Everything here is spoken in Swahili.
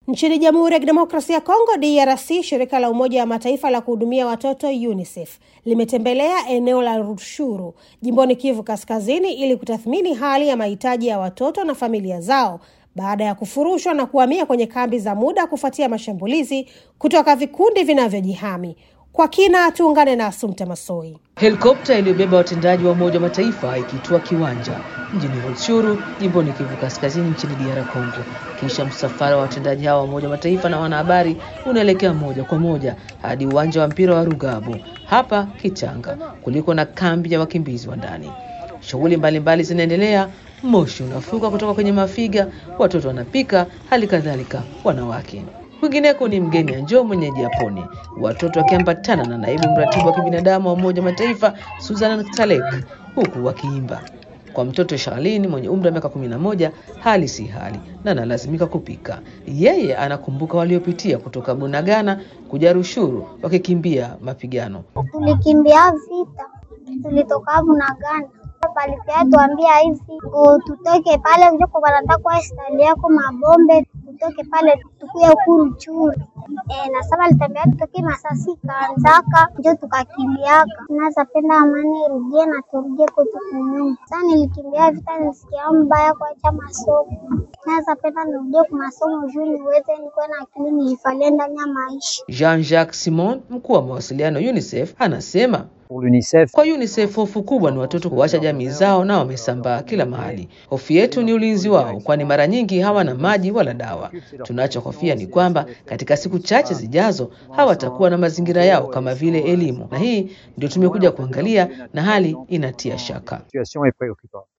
Nchini Jamhuri ya Kidemokrasia ya Kongo DRC, shirika la Umoja wa Mataifa la kuhudumia watoto UNICEF limetembelea eneo la Rushuru jimboni Kivu Kaskazini ili kutathmini hali ya mahitaji ya watoto na familia zao baada ya kufurushwa na kuhamia kwenye kambi za muda kufuatia mashambulizi kutoka vikundi vinavyojihami. Kwa kina, tuungane na Asumta Masoi. Helikopta iliyobeba watendaji wa Umoja wa Mataifa ikitua kiwanja mjini Rutshuru jimboni Kivu Kaskazini nchini DR Congo. Kisha msafara wa watendaji hawa wa Umoja wa Mataifa na wanahabari unaelekea moja kwa moja hadi uwanja wa mpira wa Rugabo hapa Kichanga, kuliko na kambi ya wakimbizi wa ndani. Shughuli mbalimbali zinaendelea, moshi unafuka kutoka kwenye mafiga, watoto wanapika, hali kadhalika wanawake Kwingineko ni mgeni Anjo mwenyeji Japoni, watoto wakiambatana na naibu mratibu wa kibinadamu wa Umoja wa Mataifa Susan Salek, huku wakiimba. Kwa mtoto Charlene mwenye umri wa miaka kumi na moja hali si hali na analazimika kupika. Yeye anakumbuka waliopitia kutoka Bunagana kuja Rushuru wakikimbia mapigano. Tulikimbia vita, tulitoka Bunagana palipia tuambia hivi tutoke pale njoko wanataka stali yako mabombe tutoke pale tukuye hukuru churu e, na saba litambia tutoke masasi kaanzaka njo tukakimbiaka naza penda amani irudie na turudie kwetu kunyumba. Sasa nilikimbia vita nisikia mbaya kuacha masomo naza penda nirudie kwa masomo juu niweze nikuwe na akili nijifalie ndani ya maisha. Jean-Jacques Simon, mkuu wa mawasiliano UNICEF, anasema UNICEF. Kwa UNICEF hofu kubwa ni watoto kuacha jamii zao na wamesambaa kila mahali. Hofu yetu ni ulinzi wao, kwani mara nyingi hawana maji wala dawa. Tunachohofia ni kwamba katika siku chache zijazo hawatakuwa na mazingira yao kama vile elimu, na hii ndio tumekuja kuangalia, na hali inatia shaka.